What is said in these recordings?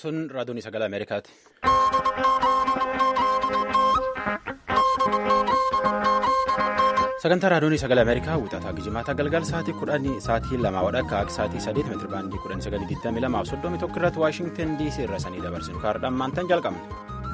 Sun raadiyoon sagalee Ameerikaati. Sagantaa raadiyoon sagalee Ameerikaa wixataa gijimaataa galgala sa'aatii kudhanii sa'aatii lamaa wadhakka akka sa'aatii sadeet meetira baandii kudhanii sagalii digdamii lamaaf soddomii tokko irratti Waashingtan DC irra sanii dabarsinu kaardhaan maantaan jalqabne.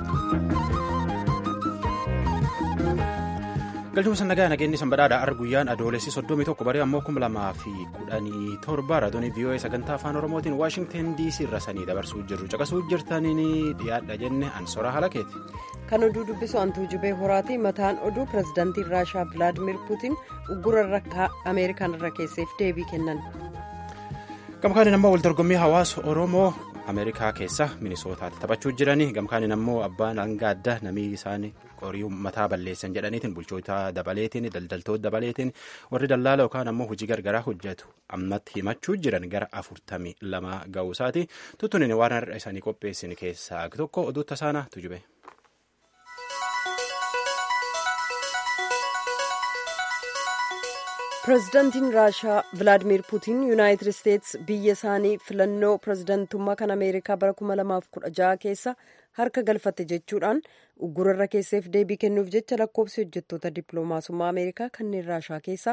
galchuma sannagaa nageenyi sanbadhaadha ar guyyaan adoolessi soddomii tokko barii ammoo kuma lamaa fi kudhanii torba raadiyoon VOA sagantaa afaan oromootiin waashingtan dc irra sanii dabarsuu jirru caqasuu jirtaniin dhiyaadha jenne ansora halakeeti. kan oduu dubbisu antuu jubee horaati mataan oduu pirezidaantiin raashaa vilaadimir puutiin uggura ameerikaan irra keesseef deebii kennan. gamkaaniin ammoo waldorgommii hawaasa oromoo ameerikaa keessa minisootaatti taphachuu jiranii gamkaaniin ammoo abbaan hanga adda namii isaanii qorii mataa balleessan jedhaniitiin bulchoota dabaleetiin daldaltoota dabaleetiin warri dallaala yookaan ammoo hojii gargaraa hojjetu ammatti himachuu jiran gara afurtamii lama ga'uu isaati tuttuuniin waan har'a isaanii qopheessin keessaa tokko oduu tasaanaa tujube. pirezidaantiin raashaa vilaadimir puutiin yuunaayitid isteetsi biyya isaanii filannoo pirezidaantummaa kan ameerikaa bara 2016 keessa harka galfatte jechuudhaan uggurarra keesseef deebii kennuuf jecha lakkoofsi hojjettoota dippiloomaasummaa ameerikaa kanneen raashaa keessaa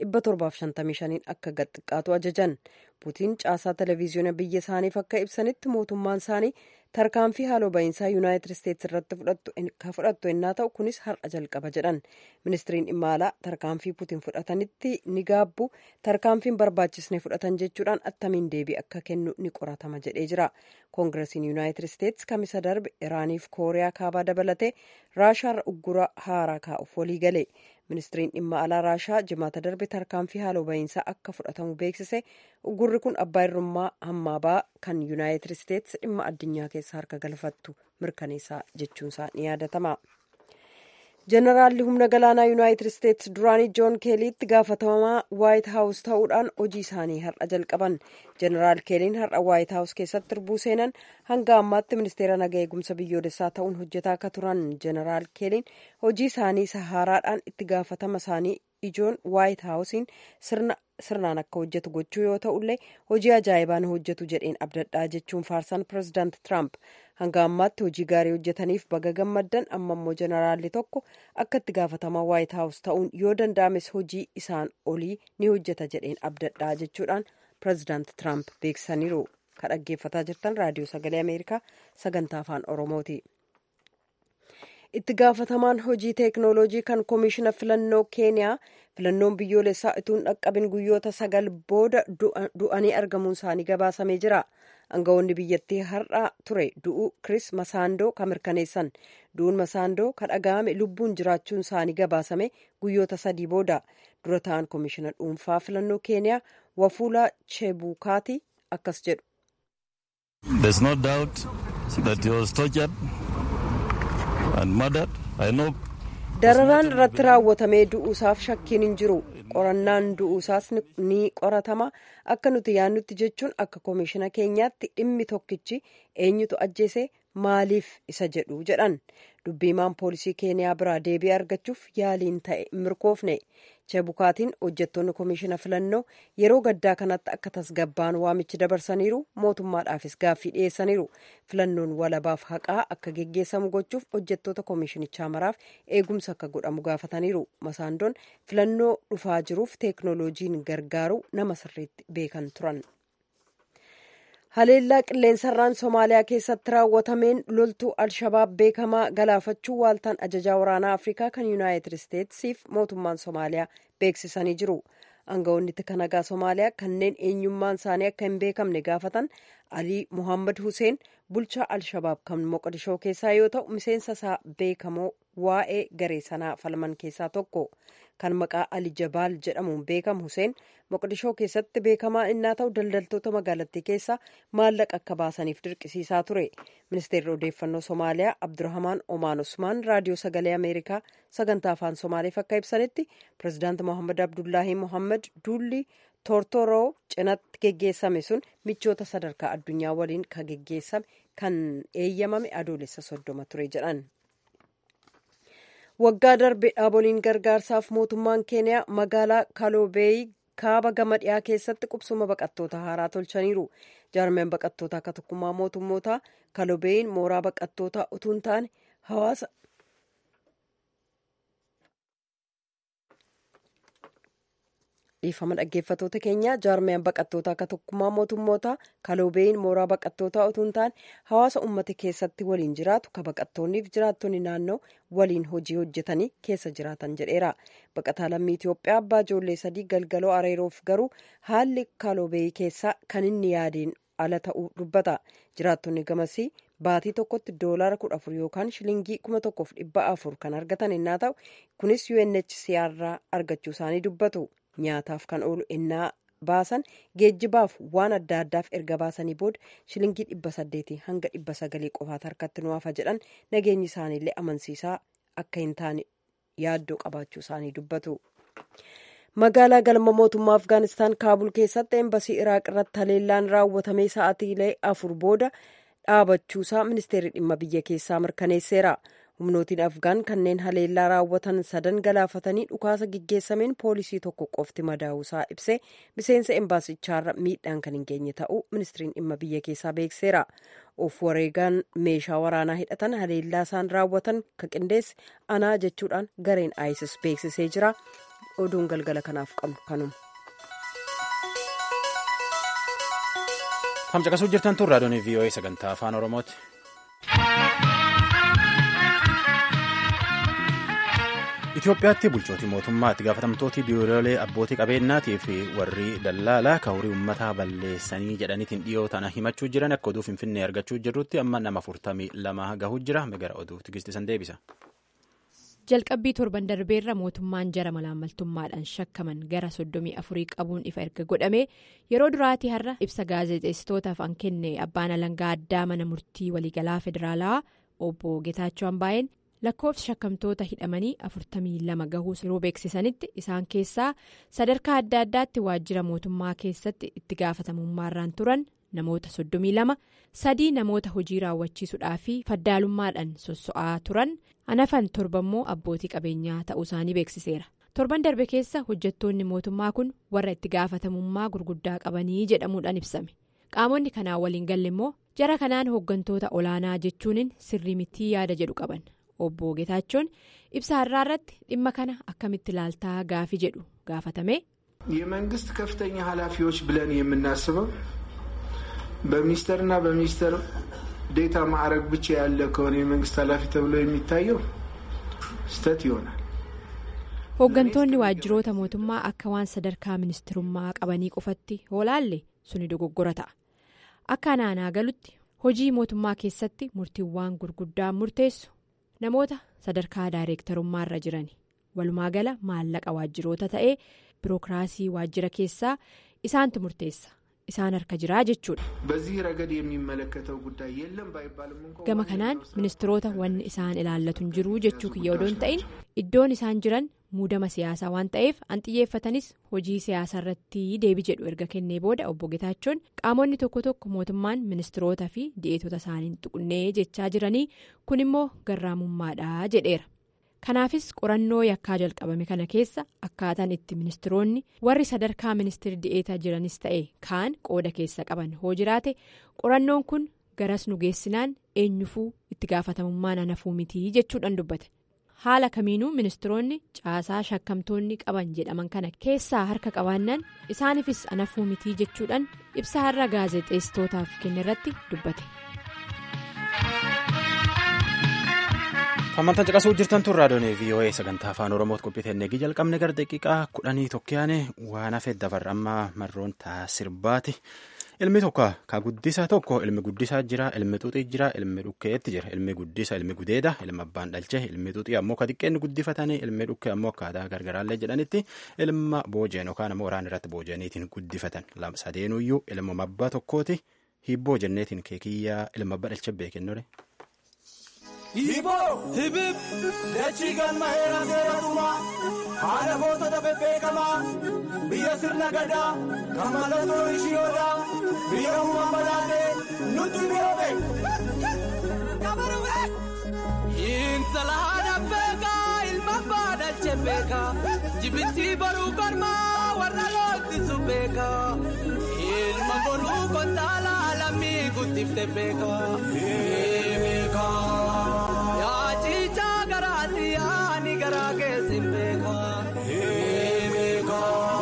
755 akka gad-xiqqaatu ajajan puutiin caasaa televiziyoona biyya isaaniif akka ibsanitti mootummaan isaanii tarkaanfii haaloo ba'iinsaa yuunaayitid isteetsi irratti ka fudhattu ennaa ta'u kunis har'a jalqaba jedhan ministiriin dhimma alaa tarkaanfii puutiin fudhatanitti ni gaabbu tarkaanfiin barbaachisne fudhatan jechuudhaan attamiin deebii akka kennu ni qoratama jedhee jira koongiresiin yuunaayitid isteetsi kamisa darbe iraaniif kooriyaa kaabaa dabalatee raashaarra uggura haaraa kaa'uuf walii gale ministiriin dhimma alaa raashaa jimaata darbe tarkaanfii haaloo ba'iinsaa akka fudhatamu beeksise uggurri kun abbaa irrummaa hammaabaa kan yuunaayitid isteetsi dhimma addunyaa keessa harka galfattu mirkaneessaa jechuunsaa ni yaadatama. jeneraalli humna galaanaa yuunaayitid isteetsi duraanii joon keeliitti gaafatamaa waayit haawus ta'uudhaan hojii isaanii har'a jalqaban jeneraal keeliin har'a waayit haawus keessatti irbuu seenan hanga ammaatti ministeera naga eegumsa biyyoolessaa ta'uun hojjetaa akka turan jeneraal keeliin hojii isaanii sahaaraadhaan itti gaafatama isaanii ijoon waayit haawusiin sirnaan akka hojjetu gochuu yoo ta'ullee hojii ajaa'ibaan hojjetu jedheen abdadhaa jechuun faarsaan pirezidaant tiraamp hanga ammaatti hojii gaarii hojjetaniif baga gammaddan amma immoo jeneraalli tokko akka itti gaafatamaa waayit haawus ta'uun yoo danda'ames hojii isaan olii ni hojjeta jedheen abdadhaa jechuudhaan pirezidaant tiraamp beeksisaniiru ka dhaggeeffataa jirtan raadiyoo sagalee ameerikaa sagantaa afaan oromooti. itti gaafatamaan hojii teeknooloojii kan koomishina filannoo keeniyaa filannoon biyyoolessaa ituun dhaqqabin guyyoota sagal booda du'anii argamuun isaanii gabaasamee jira aangawoonni biyyattii har'a ture du'uu kris masaandoo kan mirkaneessan du'uun masaandoo kan dhaga'ame lubbuun jiraachuun isaanii gabaasame guyyoota sadii booda dura ta'an koomishina dhuunfaa filannoo keeniyaa wafuulaa chebukaati akkas jedhu. dararaan irratti raawwatamee du'uusaaf shakkiin hin jiru qorannaan du'uusaas ni qoratama akka nuti yaannutti jechuun akka koomishina keenyaatti dhimmi tokkichi eenyutu ajjeese maaliif isa jedhu jedhan dubbiimaan poolisii keeniyaa biraa deebii argachuuf yaaliin ta'e mirkoofne chebukaatiin hojjettoonni koomishina filannoo yeroo gaddaa kanatti akka tasgabbaan waamichi dabarsaniiru mootummaadhaafis gaaffii dhiyeessaniiru filannoon walabaaf haqaa akka geggeessamu gochuuf hojjettoota koomishinichaa maraaf eegumsa akka godhamu gaafataniiru masaandoon filannoo dhufaa jiruuf teeknooloojiin gargaaru nama sirriitti beekan turan. haleellaa qilleensarraan somaaliyaa keessatti raawwatameen loltuu alshabaab beekamaa galaafachuu waaltaan ajajaa waraanaa afrikaa kan yuunaayitid isteetsiif mootummaan somaaliyaa beeksisanii jiru aangawoonni tika nagaa somaaliyaa kanneen eenyummaan isaanii akka hin beekamne gaafatan alii muhammad huseen bulchaa alshabaab kan moqodishoo keessaa yoo ta'u miseensa isaa beekamoo waa'ee garee sanaa falman keessaa tokko kan maqaa ali jabaal jedhamuun beekamu huseen moqodishoo keessatti beekamaa innaa ta'u daldaltoota magaalattii keessaa maallaqa akka baasaniif dirqisiisaa ture ministeerri odeeffannoo somaaliyaa abdurahmaan omaan usmaan raadiyoo sagalee ameerikaa sagantaa afaan somaaliif akka ibsanitti pirezidaant mohammad abdullaahi mohammad duulli toortoroo cinatti geggeessame sun michoota sadarkaa addunyaa waliin kan geggeessame kan eeyyamame adoolessa soddoma ture jedhan. waggaa darbe dhaaboliin gargaarsaaf mootummaan keeniyaa magaalaa kaloobeeyi kaaba gama dhiyaa keessatti qubsuma baqattoota haaraa tolchaniiru jaarmeen baqattoota akka tokkummaa mootummootaa kalobeen mooraa baqattootaa utuu hin taane hawaasa dhiifama dhaggeeffatoota keenya jaarmeen baqattoota akka tokkummaa mootummootaa kalobeen mooraa baqattootaa utuu hin taane hawaasa ummata keessatti waliin jiraatu ka baqattoonniif jiraattonni naannoo waliin hojii hojjetanii keessa jiraatan jedheera baqataa lammii itiyoophiyaa abbaa ijoollee sadii galgaloo areeroof garuu haalli kalobee keessaa kan inni yaadeen ala ta'uu dubbata jiraattonni gamasii baatii tokkotti doolaara kudha afur yookaan shilingii kuma tokkoof dhibba afur kan argatan innaa ta'u kunis UNHCR argachuu isaanii dubbatu nyaataaf kan oolu innaa baasan geejjibaaf waan adda addaaf erga baasanii booda shilingii dhibba saddeetii hanga dhibba sagalii qofaat harkatti nu hafa jedhan nageenyi isaaniillee amansiisaa akka hin taane yaaddoo qabaachuu isaanii dubbatu. magaalaa galma mootummaa afgaanistaan kaabul keessatti eembasii iraaq irratti haleellaan raawwatamee sa'aatiilee afur booda dhaabachuusaa ministeerri dhimma biyya keessaa mirkaneesseera humnootiin afgaan kanneen haleellaa raawwatan sadan galaafatanii dhukaasa gaggeessameen poolisii tokko qofti madaa'uusaa ibsee miseensa embaasichaarra miidhaan kan hin geenye ta'uu ministiriin dhimma biyya keessaa beekseera of wareegaan meeshaa waraanaa hidhatan haleellaa isaan raawwatan ka qindeesse anaa jechuudhaan gareen isis beeksisee jira oduun galgala kanaaf qabnu kanuma. Hamcaqasuu jirtan tun raadiyoon VOA sagantaa afaan Oromooti. Itoophiyaatti bulchootii mootummaa itti gaafatamtooti biiroolee abbootii qabeenyaatii fi warri dallaalaa ka horii uummataa balleessanii jedhaniitiin dhiyoo tana himachuu jiran akka oduu finfinnee argachuu jirrutti amma nama afurtamii lama gahuu jira gara oduu tigistisan deebisa. jalqabbii torban darbeerra mootummaan jara malaammaltummaadhaan shakkaman gara soddomii afurii qabuun ifa erga godhame yeroo duraatii har'a ibsa gaazexeessitootaaf an kenne abbaan alangaa addaa mana murtii waliigalaa federaalaa obbo Getaachoo Ambaayeen lakkoofsi shakkamtoota hidhamanii afurtamii lama gahuu yeroo beeksisanitti isaan keessaa sadarkaa adda addaatti waajjira mootummaa keessatti itti gaafatamummaarraan turan namoota soddomii lama sadii namoota hojii raawwachiisuudhaa fi faddaalummaadhaan sosso'aa turan hanafan torbammoo abbootii qabeenyaa ta'uu isaanii beeksiseera torban darbe keessa hojjettoonni mootummaa kun warra itti gaafatamummaa gurguddaa qabanii jedhamuudhaan ibsame qaamonni kanaan waliin galle immoo jara kanaan hooggantoota olaanaa jechuun sirrii mitii yaada jedhu qaban obbo Getaachoon ibsa har'aa irratti dhimma kana akkamitti ilaaltaa gaafi jedhu gaafatame. የመንግስት ከፍተኛ ኃላፊዎች ብለን የምናስበው በሚኒስተርና በሚኒስተር ዴታ ማዕረግ ብቻ ያለ ከሆነ የመንግስት ኃላፊ ተብሎ የሚታየው ስህተት ይሆናል። hooggantoonni waajjiroota mootummaa akka waan sadarkaa ministirummaa qabanii qofatti hoolaalle suni dogoggora ta'a akka anaanaa galutti hojii mootummaa keessatti murtiiwwan gurguddaan murteessu namoota sadarkaa daayireektarummaarra jiran walumaa gala maallaqa waajjiroota ta'ee birookiraasii waajjira keessaa isaantu murteessa. isaan harka jiraa jechuudha. gama kanaan ministiroota wanni isaan ilaallatu hin jiru jechuu kiyya odoo hin ta'in iddoon isaan jiran muudama siyaasaa waan ta'eef an xiyyeeffatanis hojii siyaasaa irratti deebi jedhu erga kennee booda obbo Getaachoon qaamonni tokko tokko mootummaan ministiroota fi di'eetota isaaniin tuqunnee jechaa jiranii kun immoo garraamummaadha jedheera. kanaafis qorannoo yakkaa jalqabame kana keessa akkaataan itti ministiroonni warri sadarkaa ministirii di'eetaa jiranis ta'e kaan qooda keessa qaban hoo jiraate qorannoon kun garas nu geessinaan eenyufuu itti gaafatamummaan hanafuu mitii jechuudhaan dubbate haala kamiinuu ministiroonni caasaa shakkamtoonni qaban jedhaman kana keessaa harka qabaannaan isaaniifis hanafuu mitii jechuudhaan ibsa har'a gaazexeessitootaaf kenne irratti dubbate. Hammantaan caqasuu jirtan tun raadiyoon VOA sagantaa afaan Oromootti qophiiteen eegii jalqabne gara daqiiqaa kudhanii tokkoyaane waan hafe dabarra amma marroon taasirbaati. Ilmi tokko ka guddisa tokko ilmi guddisaa jira ilmi xuxii jira ilmi dhukkeetti jira ilmi guddisa ilmi gudeeda ilmi abbaan dhalche ilmi xuxii ammoo ka xiqqeenni guddifatanii ilmi dhukkee ammoo akkaataa gargaraallee jedhanitti ilma boojeen yookaan ammoo waraana irratti boojeeniitiin guddifatan sadeenuyyuu ilma abbaa tokkooti hibboo jenneetiin keekiyyaa ilma abbaa dhalche beekennore. Hiboo hibib dachii galma heera seeraatumaa haala gootota bebbeekamaa biyya sirna gadaa kan mallattoo ishiyoodaa biyya uumaan badhaatee nutti mi'oobe. Intala haadha beekaa ilma abbaa dhalche beeka jibitti baruu kormaa warra loottisu beeka ilma boruu kontaala lammii guttifte beeka beeka yaa ciichaa garaatti yaani garaa keessin beeka beeka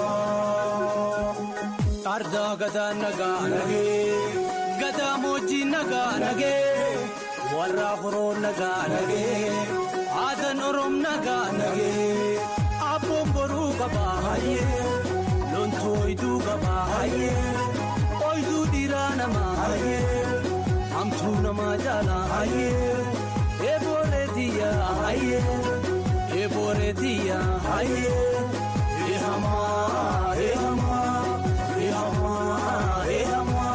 ardaa gadaa nagaa nagee gadaa moojjii nagaa nagee warra horoo nagaa nagee. Aadan Oroom nagaa nagee abboon boruu qabaa hayyee loontuu oyiduu qabaa hayyee oyiduu dhiiraa namaa hayyee hamtuu namaa jaalaa hayyee eeboolee tiyyaa hayyee eeboolee tiyyaa hayyee eehamaa eehamaa eehamaa eehamaa.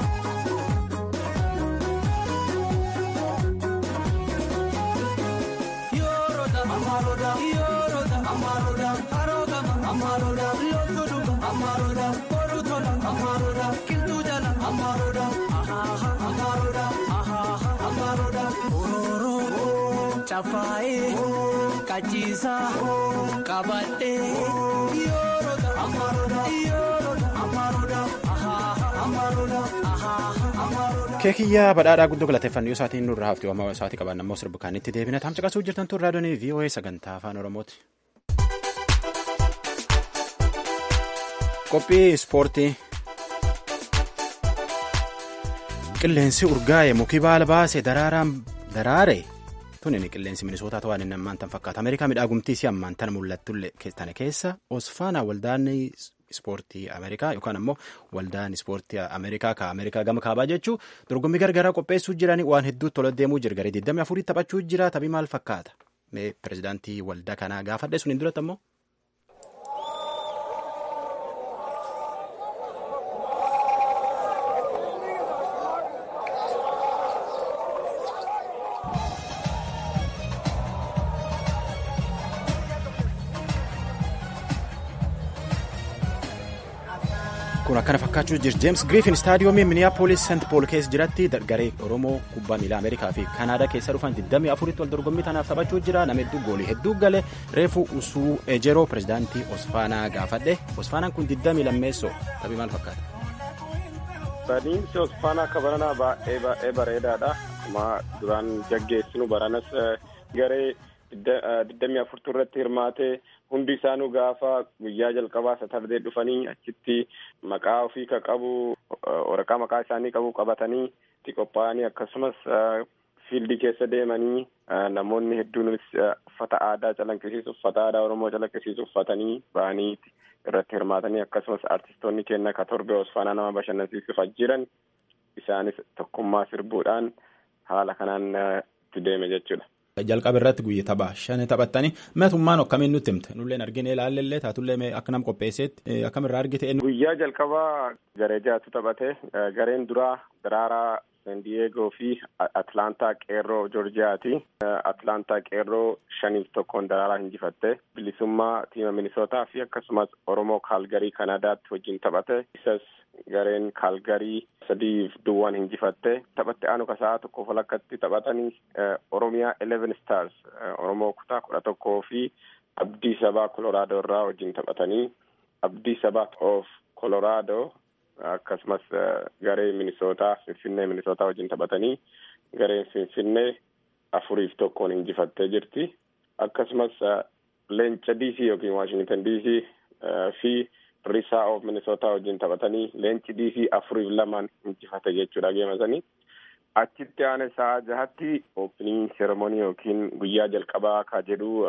Amaroda, Yoroda, Amaroda, Arogama, Amaroda, Lotuduga, Amaroda, Borutola, Amaroda, Kildujala, Amaroda, Aha, Amaroda, Aha, Amaroda, Ororo, Chafae, Kachisa, Kabate, Yoroda, Amaroda, Yoroda, Amaroda, Aha, Amaroda, Aha, Amaroda. keekiyyaa badhaadhaa guddoo galateeffannoo isaatiin nurra hafti waamama isaatii qaban ammoo sirbi kaanitti deebina tamsa qasuu jirtan tun raadiyoon VOA sagantaa afaan oromooti. qophii ispoortii qilleensi urgaa'e mukii baala baase daraaraan daraare tun inni qilleensi minisootaa ta'uu inni ammaan tan fakkaata ameerikaa midhaagumtii si ammaan tan mul'attu tana keessa osfaanaa waldaanni ispoortii ameerikaa yookaan ammoo waldaan ispoortii ameerikaa ka ameerikaa gama kaabaa jechuu dorgommii gargaraa qopheessuu jiran waan hedduutti tola deemuu jira garee 24 taphachuu jira taphi maal fakkaata mee pirezidaantii waldaa kanaa gaafadhe sun hin duratti ammoo. kun akkana fakkaachuu jira jeems griifin staadiyoomii miniyaapolis sent pool keessa jiratti garee oromoo kubbaa miilaa ameerikaa fi kanaadaa keessa dhufan 24 wal dorgommii tanaaf taphachuu jira nama hedduu goolii hedduu gale reefu usuu ejeroo pirezidaantii osfaanaa gaafadhe osfaanaan kun 20 lammeessoo taphii maal fakkaata. Badiinsi osfaanaa akka baranaa baay'ee baay'ee bareedaadha. Amma duraan gaggeessinu baranas garee 24 irratti hirmaatee hundi isaanuu gaafa guyyaa jalqabaa satardee dhufanii achitti maqaa ofii ka qabu waraqaa maqaa isaanii qabu qabatanii itti qophaa'anii akkasumas fiildii keessa deemanii namoonni hedduunis uffata aadaa calaqqisiisu uffata aadaa oromoo calaqqisiisu uffatanii ba'anii irratti hirmaatanii akkasumas artistoonni keenya ka torbe osfaanaa nama bashannansiisuuf jiran isaanis tokkummaa sirbuudhaan haala kanaan itti deeme jechuudha. jalqaba irratti guyyaa taphaa shan taphattanii mootummaan akkamiin nutti himte nulleen argine ilaallee taatullee akka nam qopheesseetti akkamirraa argite. guyyaa jalqabaa garee jaatu taphate gareen duraa daraaraa san diyeegoo fi atlaantaa qeerroo joorjiyaati atlaantaa qeerroo shaniif tokkoon daraaraa injifatte bilisummaa tiima minisootaa fi akkasumas oromoo kaalgarii kanadaatti wajjin taphate isas gareen kaalgarii sadiif duwwaan injifatte taphatte aanu kasaa tokkoof walakkatti taphatanii oromiyaa eleven stars oromoo kutaa kudha tokkoo fi abdii sabaa koloraadoo irraa wajjin taphatanii abdii sabaa of koloraadoo akkasumas garee minisootaa finfinnee minisootaa wajjin taphatanii gareen finfinnee afuriif tokkoon injifattee jirti akkasumas leenca dc yookiin waashingtan dc fi risaa of minisootaa wajjin taphatanii leenci dc afuriif lamaan injifate jechuudha geemasanii achitti aane sa'a jahatti oopiniin seremonii yookiin guyyaa jalqabaa ka jedhu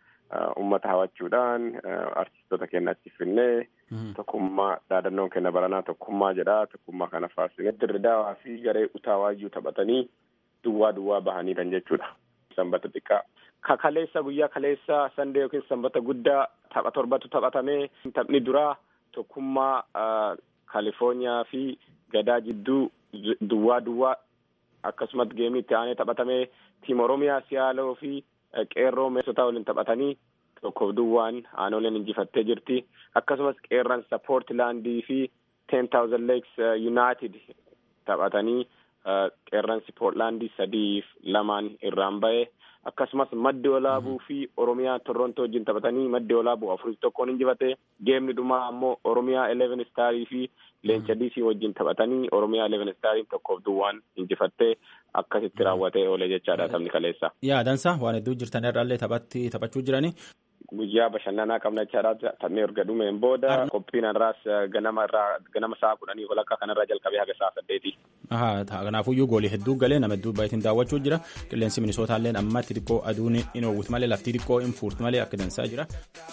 ummata hawachuudhaan artistoota keenya achi finnee tokkummaa dhaadannoon kenna baranaa tokkummaa jedha tokkummaa kana faarsine dirridaawaa fi garee utaawaayyuu taphatanii duwwaa duwwaa bahaniidhan jechuudha sanbata xiqqaa ka kaleessa guyyaa kaleessa sandee yookiin sanbata guddaa tapha torbatu taphatamee taphni duraa tokkummaa kaalifoorniyaa fi gadaa jidduu duwwaa duwwaa akkasumas geemii itti aanee taphatamee tiim oromiyaa siyaaloo fi qeerroo minisootaa waliin taphatanii tokkoof duwwaan aanoleen injifattee jirti akkasumas qeerransa poortilaandii fi ten thousand lakes united taphatanii qeerransi poortilaandii sadiif lamaan irraan ba'e akkasumas maddi olaabuu fi oromiyaa torrontoo wajjin taphatanii maddi olaabuu afurii tokkoon injifate geemni dhumaa ammoo oromiyaa eleven istaarii fi leenca diisii wajjin taphatanii oromiyaa eleven istaariin tokkoof duwwaan injifattee akkasitti raawwatee oole jechaadha taphni kaleessa. Yaadansa waan hedduu jirtan irraallee taphatti taphachuu jiranii. Guyyaa bashannanaa qabna jechaadha taphni erga dhumeen booda qophiin irraas ganama irraa ganama sa'a kudhanii walakkaa kanarraa jalqabee haga sa'a saddeeti. Kanaafuyyuu goolii hedduu galee nama hedduu baay'atiin daawwachuu jira qilleensi minisootallee ammatti xiqqoo aduun hin oowwitu malee lafti xiqqoo hin fuurtu malee akka dansaa jira.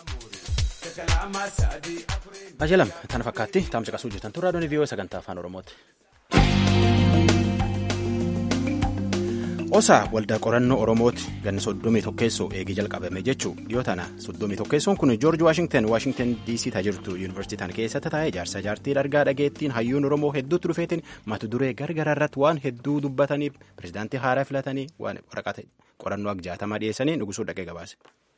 Ajalam tana fakkaatti taamsa qasuu jirtan turraa doonii viiyoo sagantaa afaan oromooti. Osaa waldaa qorannoo Oromooti ganna soddomii tokkeessoo eegee jalqabame jechuu dhiyoo tana soddomii tokkeessoon kun Joorji Waashingten Waashingten DC taajirtu yuunivarsiitii tana keessatti taa'ee jaarsa jaartii dargaa dhageettiin hayyuun Oromoo hedduutti dhufeetiin mata duree gargaraa irratti waan hedduu dubbataniif pirezidaantii haaraa filatanii waan waraqata qorannoo agjaatamaa dhiyeessanii nugusuu dhaqee gabaase.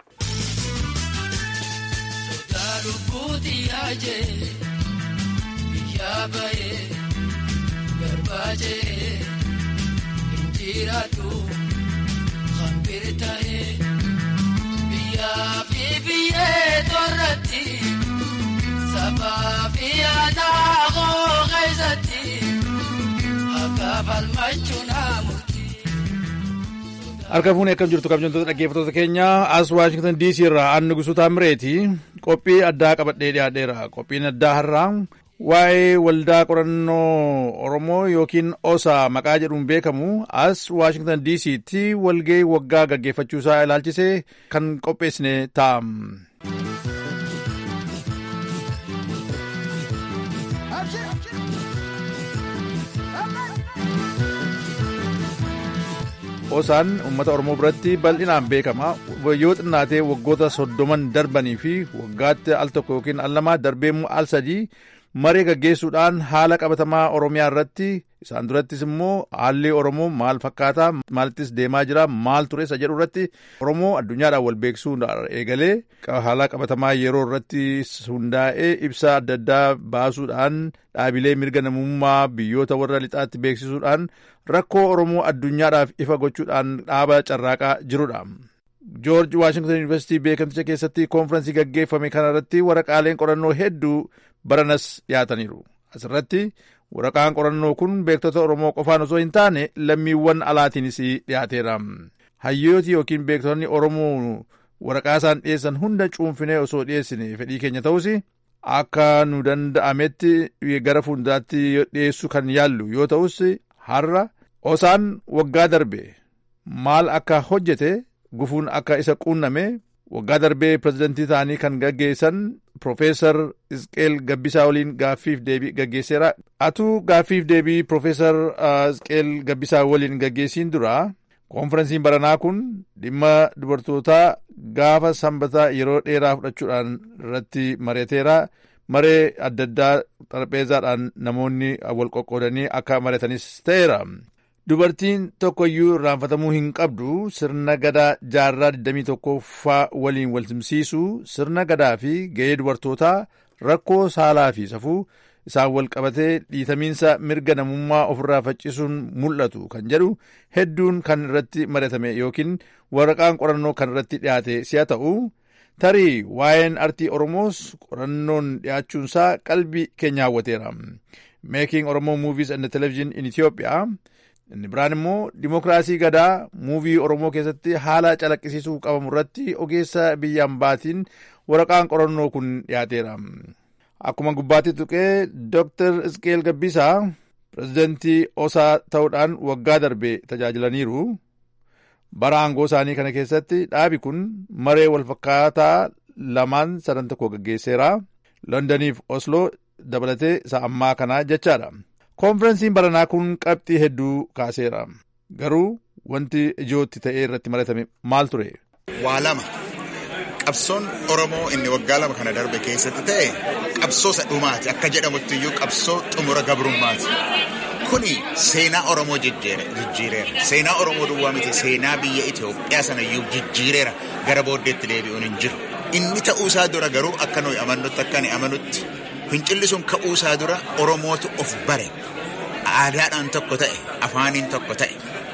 jiraatu hambiri ta'ee biyyaa fi biyyee torratti sabaa fi aadaa koo keessatti akka falmachuun hamuuti. Harka fuunee akkam jirtu kabajamtoota dhaggeeffattoota keenya as Waashingtan DC irraa Anni Gusuu Taamireeti qophii addaa qabadhee dhiyaadheera. Qophiin addaa har'aa waa'ee waldaa qorannoo Oromoo yookiin OSA maqaa jedhuun beekamu as Waashingtan DC'tti walgahii waggaa gaggeeffachuusaa ilaalchisee kan qopheessine ta'a. Osaan uummata Oromoo biratti bal'inaan beekama. Yoo xinnaatee waggoota soddoman darbanii fi waggaatti al tokko yookiin al lama darbeemmoo al sadii maree gaggeessuudhaan haala qabatamaa Oromiyaa irratti isaan durattis immoo haalli Oromoo maal fakkaataa maalittis deemaa jira maal ture isa jedhu irratti Oromoo addunyaadhaan wal beeksisuu eegalee haala qabatamaa yeroo irratti hundaa'ee ibsa adda addaa baasuudhaan dhaabilee mirga namummaa biyyoota warra lixaatti beeksisuudhaan rakkoo Oromoo addunyaadhaaf ifa gochuudhaan dhaaba carraaqaa jirudha. Joorji Waashington Yuunivarsiitii beekamticha keessatti koonfiraansii gaggeeffame kanarratti waraqaaleen qorannoo hedduu baranas dhiyaataniiru. Asirratti waraqaan qorannoo kun beektota Oromoo qofaan osoo hin taane lammiiwwan alaatiinis dhiyaateera. Hayyooti yookiin beektonni Oromoo waraqaa isaan dhiyeessan hunda cuunfinee osoo dhiyeessine fedhii keenya ta'us akka nu danda'ametti gara fuulduraatti dhiyeessuu kan yaallu yoo ta'us har'a osaan waggaa darbe maal akka hojjete gufuun akka isa quunname waggaa darbee pirezidantii ta'anii kan gaggeessan Profeesar Isqeel Gabbisaa waliin gaaffiif deebii gaggeesseera. Atuu gaaffiif deebii Profeesar Isqeel Gabbisaa waliin gaggeessiin dura koonfiransiin baranaa kun dhimma dubartootaa gaafa sanbataa yeroo dheeraa fudhachuudhaan irratti mari'ateera. Maree adda addaa xarapheezaadhaan namoonni wal qoqqoodanii akka mari'atanis ta'eera. Dubartiin tokkoyyuu irraanfatamuu hin qabdu sirna gadaa jaarraa 21ffaa waliin wal simsiisu sirna gadaa fi ga'ee dubartootaa rakkoo saalaa fi safuu isaan wal qabatee dhiitamiinsa mirga namummaa ofirraa faccisuun mul'atu kan jedhu hedduun kan irratti mari'atame yookiin waraqaan qorannoo kan irratti dhiyaate si'a ta'u tarii waa'een artii Oromoos qorannoon dhiyaachuunsaa qalbii keenya hawwateera. Making Oromoo Movies and Television in Ethiopia inni biraan immoo dimokiraasii gadaa muuvii oromoo keessatti haala calaqqisiisuu qabamu irratti ogeessa biyyaan baatiin waraqaan qorannoo kun dhiyaateera. Akkuma gubbaatti tuqee Dr. Isqeel Gabbisaa pirezidantii osaa ta'uudhaan waggaa darbe tajaajilaniiru. Bara aangoo isaanii kana keessatti dhaabi kun maree walfakkaataa lamaan sadan tokko gaggeesseera. Londoniif Osloo dabalatee isa ammaa kanaa jechaadha. Koonfiransiin baranaa kun qabxii hedduu kaaseera. Garuu wanti ijootti ta'ee irratti maratame maal ture? Waa lama qabsoon Oromoo inni waggaa lama kana darbe keessatti ta'e qabsoo dhumaati akka jedhamutti iyyuu qabsoo xumura gabrummaati. Kuni seenaa Oromoo jijjiireera. Seenaa Oromoo duwwaa miti seenaa biyya Itoophiyaa sana iyyuu jijjiireera gara booddeetti deebi'uun hin jiru. Inni ta'uusaa dura garuu akka nuyi amannutti akka ani amanutti fincilli sun ka'uusaa dura Oromootu of bare. Aadaadhaan tokko ta'e, afaaniin tokko ta'e.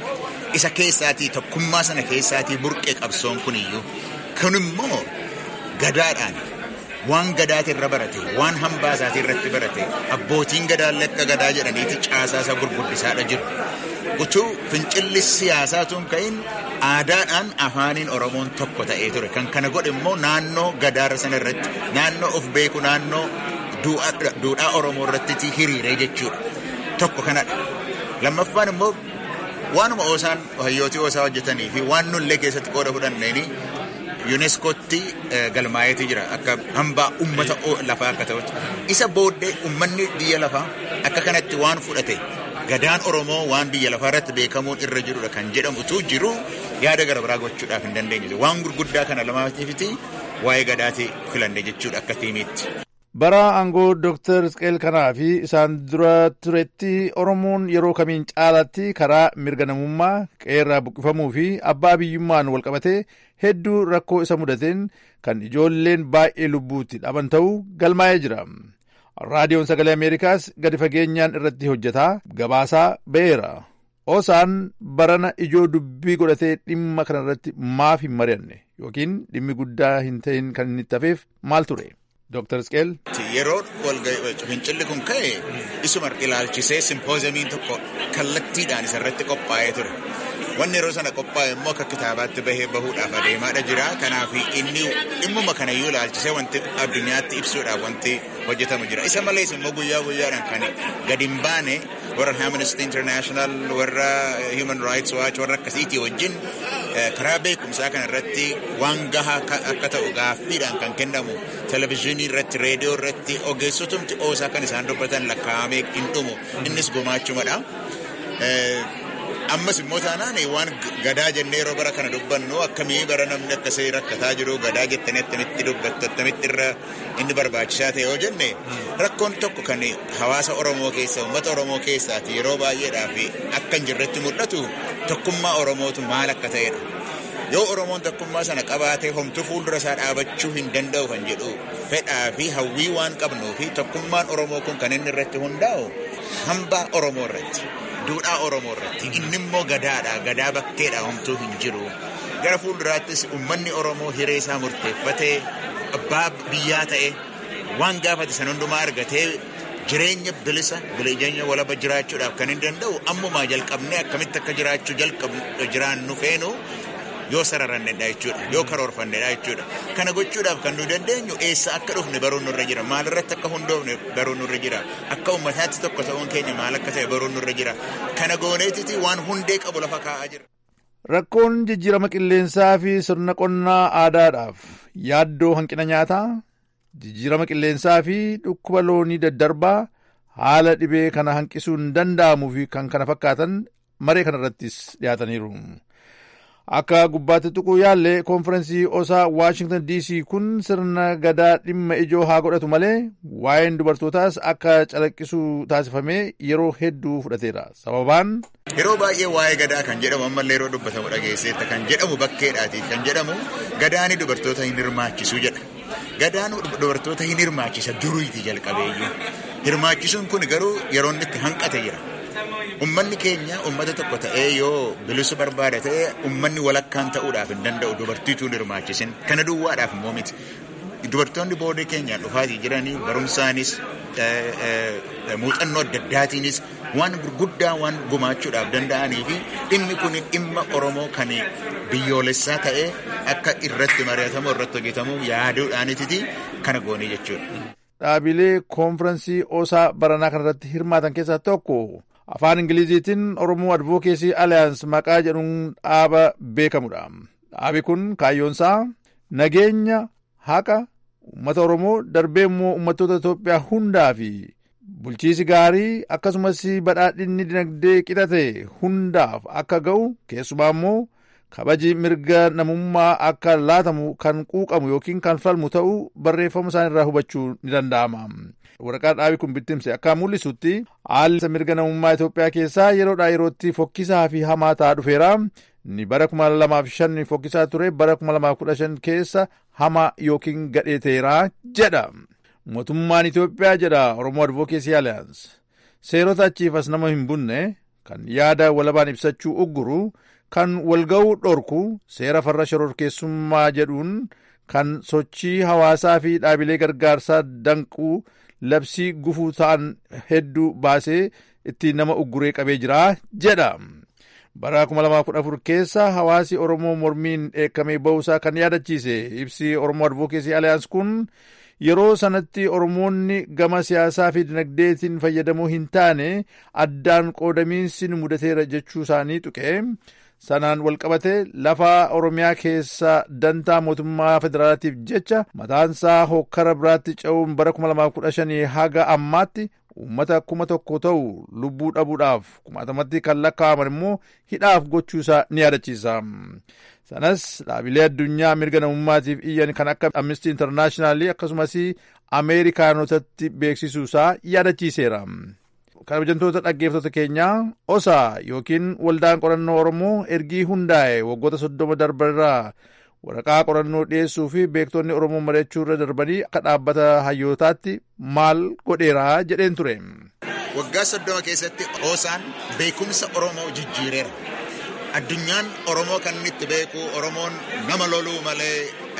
isa keessaatii tokkummaa sana keessaatii burqee qabsoon kuniyyuu kun immoo gadaadhaan waan gadaati irra barate waan hambaa isaatii irratti barate abbootiin gadaa lakka gadaa jedhaniiti caasaa isa gurguddisaadha jiru utuu fincilli siyaasaa tun ka'in aadaadhaan afaaniin oromoon tokko ta'ee ture kan kana godhe immoo naannoo gadaara sana irratti naannoo of beeku naannoo duudhaa oromoo irratti hiriiree jechuudha tokko kanadha lammaffaan immoo waanuma oosaan hayyootii oosaa hojjetanii fi waan nullee keessatti qooda fudhanneeni yuuneeskootti galmaa'eetii jira akka hambaa ummata lafaa akka ta'utti isa booddee ummanni biyya lafaa akka kanatti waan fudhate gadaan oromoo waan biyya lafaa irratti beekamuun irra jirudha kan jedhamutu jiru yaada gara biraa gochuudhaaf hin dandeenye waan gurguddaa kana lamaatiifiti waa'ee gadaatii filanne jechuudha akka tiimiitti. bara aangoo dooktar Isqeel kanaa fi isaan dura turetti oromoon yeroo kamiin caalatti karaa mirga namummaa qeerraa buqqifamuu fi abbaa biyyummaan walqabatee hedduu rakkoo isa mudateen kan ijoolleen baay'ee lubbuutti dhaban ta'uu galmaa'ee jira. raadiyoon sagalee ameerikaas gadi fageenyaan irratti hojjetaa gabaasaa ba'eera. Oosaan barana ijoo dubbii godhatee dhimma kanarratti maaf hin mari'anne yookiin dhimmi guddaa hin ta'in kan inni itti hafeef maal ture? Dr. Isqeel. Yeroo fincilli kun ka'e isuma ilaalchisee simpoozamiin tokko kallattiidhaan isarratti qophaa'ee ture. Wanni yeroo sana qophaa'e immoo akka kitaabaatti bahee bahuudhaaf adeemaadha jira. Kanaaf inni dhimmuma kanayyuu ilaalchisee wanti addunyaatti ibsuudhaaf wanti hojjetamu jira. Isa malees immoo guyyaa guyyaadhaan kan gadi hin baane warra Amnesty International warra Human Rights Watch warra akkasiitii wajjin karaa beekumsaa kana irratti waan gahaa akka ta'u gaaffiidhaan kan kennamu televizyiinii irratti reediyoo irratti ogeessotumti oosaa kan isaan dubbatan lakkaa'amee hin dhumu innis gumaachumadha. ammas immoo taanaan waan gadaa jennee yeroo bara kana dubbannu akkamii bara namni akkasii rakkataa jiru gadaa jettanii attamitti dubbattu attamitti irra inni barbaachisaa ta'e yoo jenne rakkoon tokko kan hawaasa Oromoo keessa uummata Oromoo keessaati yeroo baay'eedhaaf akka hin jirretti mul'atu tokkummaa Oromootu maal akka ta'edha. Yoo Oromoon tokkummaa sana qabaatee homtuu fuuldura isaa dhaabachuu hin danda'u kan jedhu fedhaa fi hawwii waan qabnuu fi tokkummaan Oromoo kun kan inni irratti hundaa'u hambaa Oromoo irratti. duudhaa Oromoo irratti inni immoo gadaadha gadaa bakkeedha homtuu hin jiru gara fuulduraattis uummanni Oromoo hiree isaa murteeffatee abbaa biyyaa ta'e waan gaafate san hundumaa argatee jireenya bilisa jireenya walaba jiraachuudhaaf kan hin danda'u ammumaa jalqabnee akkamitti akka jiraachuu jalqabnu jiraannu feenu yoo sararannedha jechuudha yoo karoorfannedha jechuudha kana gochuudhaaf kan nu dandeenyu eessa akka dhufne baruun nurra jira maalirratti akka hundoofne baruun nurra jira akka ummataatti tokko ta'uun keenya maal akka ta'e baruun nurra jira kana gooneetiti waan hundee qabu lafa kaa'aa jira. Rakkoon jijjiirama qilleensaa fi sirna qonnaa aadaadhaaf yaaddoo hanqina nyaataa jijjiirama qilleensaa fi dhukkuba loonii daddarbaa haala dhibee kana hanqisuun danda'amuu fi kan kana fakkaatan maree kanarrattis dhiyaataniiru. Akka gubbaatti tuquu yaalle koonfirensii osaa Waashingtan DC kun sirna gadaa dhimma ijoo haa godhatu malee waa'een dubartootaas akka calaqqisu taasifamee yeroo hedduu fudhateera. Sababaan. Yeroo baay'ee waa'ee gadaa kan jedhamu ammallee yeroo dubbatamu dhageesseetta kan jedhamu bakkeedhaatiif kan jedhamu gadaani dubartoota hin hirmaachisu jedha. Gadaan dubartoota hin hirmaachisa duriiti jalqabeeyyuu. Hirmaachisuun kun garuu yeroo inni itti hanqate jira. Ummanni keenya ummata tokko ta'ee yoo bilisu barbaada ta'ee ummanni walakkaan ta'uudhaaf hin danda'u dubartiituu hin hirmaachisin kana duwwaadhaaf immoo miti. Dubartoonni boodee keenyaan dhufaatii jiranii barumsaanis muuxannoo adda addaatiinis waan gurguddaa waan gumaachuudhaaf danda'anii fi dhimmi kun dhimma Oromoo kan biyyoolessaa ta'ee akka irratti mari'atamu irratti hojjetamu yaaduudhaanititi kana goonii jechuudha. Dhaabilee koonfirensii osaa baranaa kanarratti hirmaatan keessaa tokko afaan ingiliziitiin oromoo advokeesii aliyaans maqaa jedhuun dhaaba beekamudha. Dhaabi kun kaayyoonsaa nageenya haqa uummata oromoo darbee immoo uummattoota Itoophiyaa hundaa fi bulchiisi gaarii akkasumas badhaadhinni dinagdee qixate hundaaf akka ga'u keessumaa immoo kabaji mirga namummaa akka laatamu kan quuqamu yookiin kan falmu ta'uu barreeffama isaan irraa hubachuu ni danda'ama. waraqaa dhaabi kun bittimse akka mul'isutti haalli mirga namummaa Itoophiyaa keessaa yeroodhaa yerootti fokkisaa fi hamaa ta'aa dhufeera. Ni bara kuma lamaaf shan fokkisaa ture bara kuma lamaaf kudha shan keessa hamaa yookiin gadheeteera jedha. Mootummaan Itoophiyaa jedha Oromoo Advokeesii Aliyaans. Seerota achiif as nama hin bunne kan yaada walabaan ibsachuu ugguru kan walga'uu dhorku seera farra shororkeessummaa jedhuun kan sochii hawaasaa fi dhaabilee gargaarsaa danquu labsii gufuu ta'an hedduu baasee ittiin nama ugguree qabee jira jedha. bara 2014 keessa hawaasi oromoo mormiin dheekkamee ba'uusaa kan yaadachiise ibsi oromoo advokeesii aliyaans kun yeroo sanatti oromoonni gama siyaasaa fi dinagdeetiin fayyadamuu hin taane addaan qoodamiinsi mudateera jechuu isaanii tuqe sanaan walqabate lafa oromiyaa keessa dantaa mootummaa federaalaatiif jecha mataansaa hokkara biraatti ce'uun bara 2015 haga ammaatti uummata kuma tokko ta'u lubbuu dhabuudhaaf kumaatamatti kan lakkaa'aman immoo hidhaaf gochuusaa ni yaadachiisa. sanas dhaabilee addunyaa mirga namummaatiif iyyan kan akka amnesty internaashinaali akkasumas ameerikaanotatti beeksisuusaa yaadachiiseera. kabajamtoota dhaggeeffattoota keenyaa osaa yookiin waldaan qorannoo oromoo ergii hundaa'e waggoota soddoma darbarraa waraqaa qorannoo dhiyeessuu fi beektonni oromoo mari'achuu irra darbanii akka dhaabbata hayyootaatti maal godheeraa jedheen ture. waggaa soddoma keessatti osaan beekumsa oromoo jijjiireera. addunyaan oromoo kan inni itti beeku oromoon nama loluu malee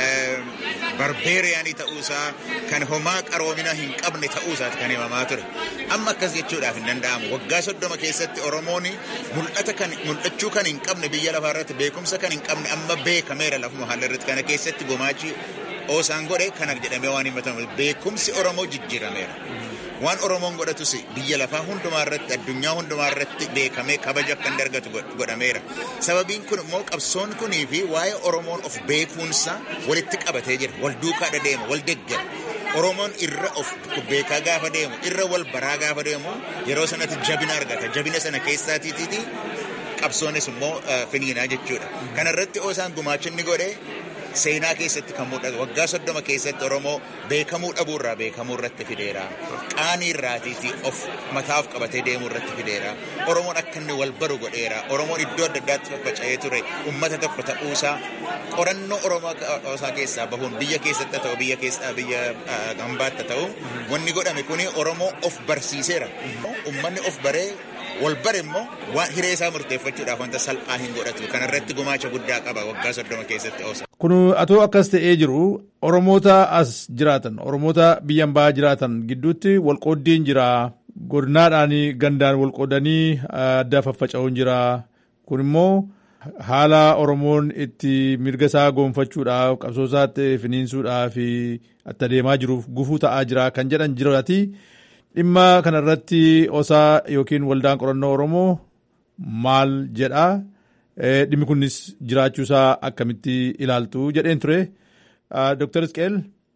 barbeeriyaanii ta'uusaa kan homaa qaroomina hin qabne ta'uusaati kan himamaa ture amma akkas jechuudhaaf hin danda'amu waggaa soddoma keessatti oromoon mul'ata kan mul'achuu kan hin qabne biyya lafaa irratti beekumsa kan hin qabne amma beekameera lafuma haala irratti kana keessatti gumaachi osaan godhe kana jedhamee waan himatamu beekumsi oromoo jijjiirameera. waan oromoon godhatus biyya lafaa hundumaa irratti addunyaa hundumaa irratti beekamee kabaja akka inni argatu godhameera sababiin kun immoo qabsoon kunii fi waa'ee oromoon of beekuunsa walitti qabatee jira wal duukaa deema wal deggera oromoon irra of beekaa gaafa deemu irra wal baraa gaafa deemu yeroo sanatti jabina argata jabina sana keessaatiiti qabsoonis immoo finiinaa jechuudha kana irratti osaan gumaachinni godhe seenaa keessatti kan mul'atu waggaa soddoma keessatti oromoo beekamuu dhabuurraa beekamuu irratti fideera qaanii irraatiiti of mataaf qabatee deemuu irratti fideera oromoon akka inni wal baru godheera oromoon iddoo adda addaatti faffaca'ee ture ummata tokko ta'uusaa qorannoo oromoo isaa keessaa bahuun biyya keessatti ta'u biyya keessaa biyya gambaatti ta'u wanni godhame kuni oromoo of barsiiseera ummanni of baree wal bare immoo waan hiree isaa murteeffachuudhaaf wanta salphaa hin godhatu kanarratti gumaacha guddaa qaba waggaa soddoma keessatti oosa. Kun atoo akkas ta'ee jiru Oromoota as jiraatan Oromoota biyya ambaa jiraatan gidduutti walqooddiin jira godinaadhaan gandaan walqoodanii adda faffaca'uun jira kun immoo haala Oromoon itti mirga isaa goonfachuudhaaf qabsoo isaatti finiinsuudhaaf itti adeemaa jiruuf gufuu ta'aa jira kan jedhan jiraati. dhimma kanarratti osaa yookiin waldaan qorannoo oromoo maal jedha dhimmi kunis jiraachuusaa akkamitti ilaaltu jedheen ture Dr. Isqeel.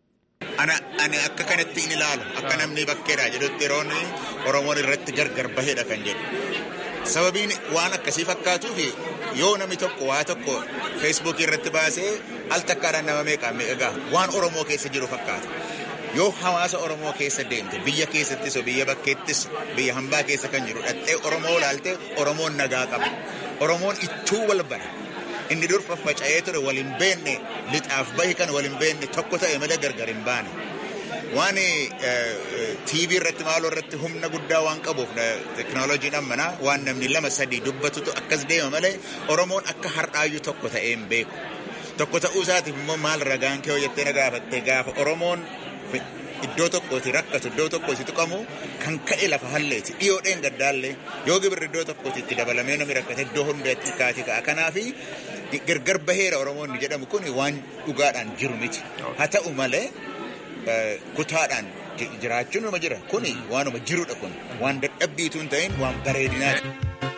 Ani akka kanatti hin ilaalu akka namni bakkeedha jedhutti yeroon oromoon irratti gargar baheedha kan jedhu sababiin waan akkasii fakkaatuuf yoo namni tokko waa tokko feesbuukii irratti baasee al takkaadhaan nama meeqaan meeqa waan oromoo keessa jiru fakkaata. yoo hawaasa oromoo keessa deemte biyya keessattis biyya bakkeettis biyya hambaa keessa kan jiru dhattee oromoo laalte oromoon nagaa qaba oromoon ittuu wal bara inni dur faffaca'ee ture wal hin beenne lixaaf bahi kan wal hin beenne tokko ta'e malee gargar hin baane waan tiivii irratti maaloo irratti humna guddaa waan qabuuf teknooloojiin ammanaa waan namni lama sadii dubbatutu akkas deema malee oromoon akka har'aayyuu tokko ta'ee hin beeku tokko ta'uu isaatiif immoo maal ragaan kee hojjettee na gaafatte gaafa oromoon iddoo tokkooti rakkatu iddoo tokkooti tuqamu kan ka'e lafa halleeti dhiyoodheen gaddaallee yoo gibirri iddoo tokkooti itti dabalamee namni rakkate iddoo hundaatti kaati ka'a kanaafi gargar baheera oromoonni jedhamu kun waan dhugaadhaan jiru miti haa ta'u malee kutaadhaan jiraachuun nama jira kuni waanuma jirudha kun waan dadhabbiitu hin ta'in waan bareedinaati.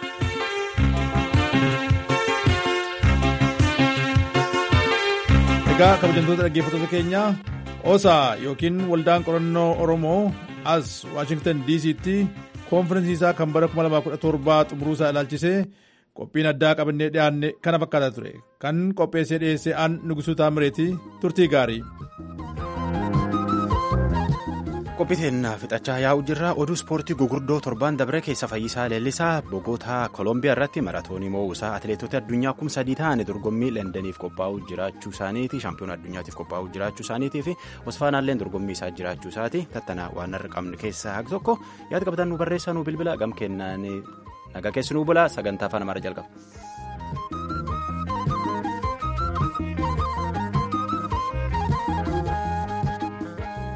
Egaa kabajamtoota dhaggeeffattoota keenyaa osaa yookiin waldaan qorannoo oromoo as waashingtan diisiitti koonfirensii isaa kan bara 2017 xumuruusaa ilaalchisee qophiin addaa qabannee dhiyaanne kana fakkaataa ture kan qopheessee dhiyeessee aan nugusuu taamireeti turtii gaarii. qophiiteen fixachaa yaa'u jirra oduu ispoortii gugurdoo torban dabre keessa fayyisaa leellisaa bogoota koolombiyaa irratti maratoonii moo'uusaa atileetota addunyaa kum sadii ta'an dorgommii lendaniif qophaa'uu jiraachuu isaaniiti shaampiyoona addunyaatiif qophaa'uu jiraachuu isaaniitii fi osfaanaalleen dorgommii isaa jiraachuu isaati tattanaa waan har'a qabnu keessaa haga tokko yaada qabatan nu barreessaa nu bilbila gam kennaan nagaa keessi nu bula sagantaa afaan amaaraa jalqaba.